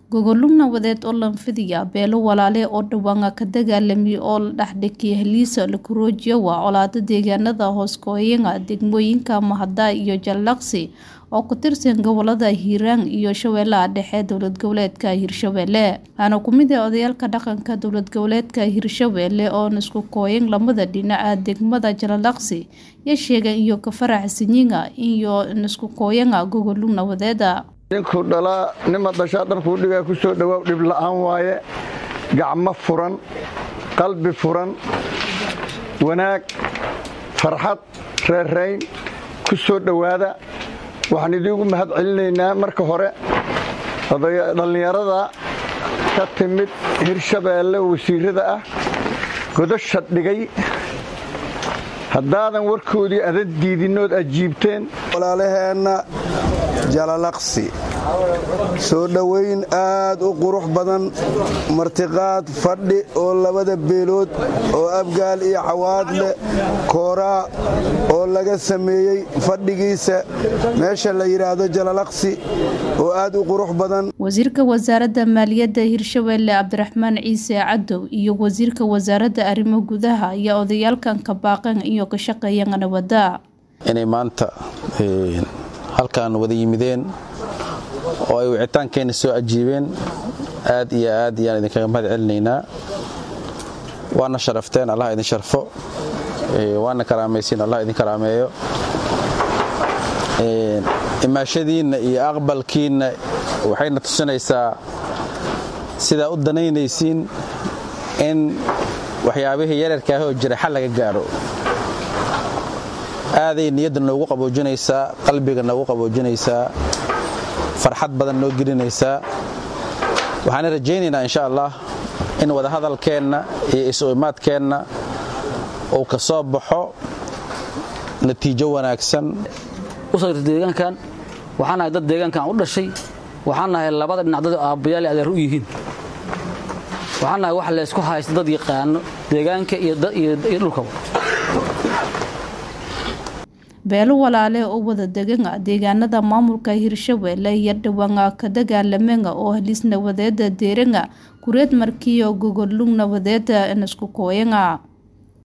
gogolug nabadeed oo lanfidiya beelo walaale oo dhawaan ka dagaalamay oo la dhexdhigay heliisa lakuroojiyo waa colaado deegaanada hooskooyinka degmooyinka mahada iyo jallaqsi oo ku tirsan gobolada hiiraan iyo shabeellaha dhexe dowlad goboleedka hirshabelle waxaana ku mid ah odayaalka dhaqanka dowlad goboleedka hirshabelle oo isku kooyan lamada dhinaca degmada jallaqsi iyo sheegan iyo ka faraxsanyiga iyo isku kooyanga gogolug nabadeeda ninkuu dhalaa nima dhashaa dharkuu dhigaa ku soo dhowaaw dhib la'aan waaye gacmo furan qalbi furan wanaag farxad reerrayn ku soo dhowaada waxaan idiigu mahad celinaynaa marka hore dhallinyarada ka timid hirshabeelle wasiirada ah godasha dhigay haddaadan warkoodii adan diidinood ajiibteen walaalaheenna jalalaqsi soo dhowayn aad u qurux badan martiqaad fadhi oo labada beelood oo abgaal iyo cawaad leh kooraa oo laga sameeyey fadhigiisa meesha la yidhaahdo jalalaqsi oo aad u qurux badan wasiirka wasaaradda maaliyadda hirshabelle cabdiraxmaan ciise cadow iyo wasiirka wasaaradda arrimo gudaha ayaa odayaalkan ka baaqan iyo ka shaqeeyan nabadda inay maanta halkan wada yimideen oo ay wicitaankeenna soo ajiibeen aad iyo aad iyaan idinkaga mahad celinaynaa waana sharafteen allah idin sharfo waana karaamaysiin allah idin karaameeyo imaashadiinna iyo aqbalkiinna waxayna tusinaysaa sidaa u danaynaysiin in waxyaabihii yararkaah oo jira xal laga gaaro aaday niyadda noogu qaboojinaysaa qalbiga noogu qaboojinaysaa farxad badan noo gelinaysaa waxaana rajaynaynaa insha allah in wadahadalkeenna iyo isu imaadkeenna uu ka soo baxo natiijo wanaagsan usagta deegaankan waxaan nahay dad deegaankan u dhashay waxaan nahay labada dhinac dad aabbayaal adeer u yihiin waxaan nahay wax laysku haysta dad yaqaano deegaanka iyo dhulkaba beelo walaale oo wada degana deegaanada maamulka hirshabelle iyo dhawaan ka dagaalamena oo halis nabadeeda deeranga kureed markiyo gogolug nabadeeda isku kooyanga